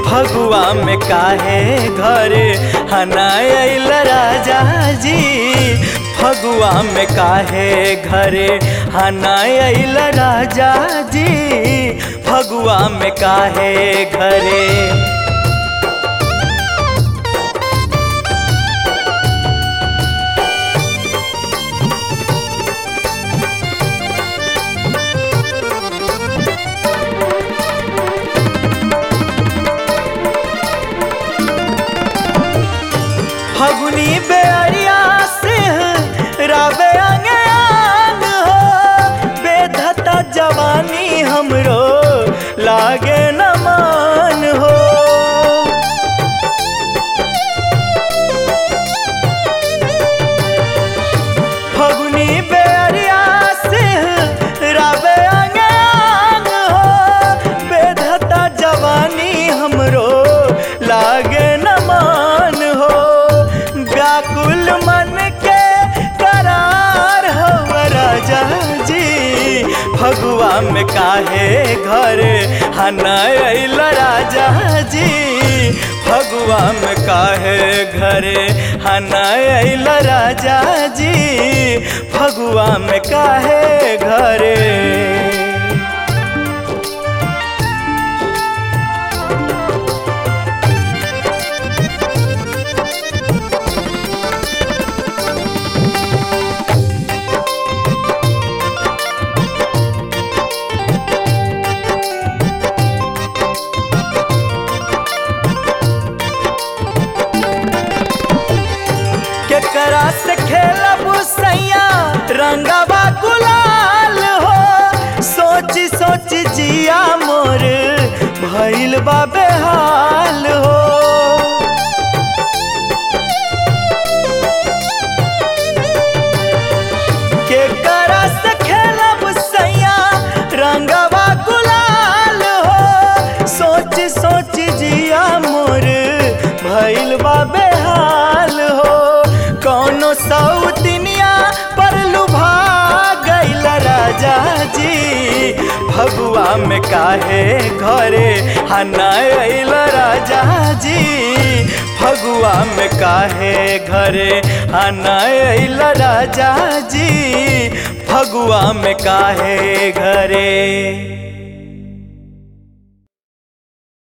फगुआ में काहे घरे हनाइल राजा जी फगुआ में काहे घरे हनाइल राजा जी फगुआ में काहे घरे फगुनी बेअरिया से रावे अंगे आंग हो बेधता जवानी हमरो लागे न मान हो फगुनी बेअरिया से रावे अंगे आंग हो बेधता जवानी हमरो लागे न मान हो व्याकुल मन के करार हो राजा जी फगुआ में काहे घर हनाइल राजा जी फगुआ में काहे घरे हनाइल राजा जी फगुआ में काहे घरे केकरा से खेलब सैया रंगवा गुलाल हो सोची सोची जिया मोर भइल बा बेहाल हो केकरा से खेलब सैया रंगवा गुलाल हो सोच सोच जिया मोर भइल बा बेहाल हो कौनो सौतनिया पर लुभा गइल राजा जी भगुआ में काहे घरे हनाइल राजा जी फगुआ में काहे घरे हनाइल राजा जी फगुआ में काहे घरे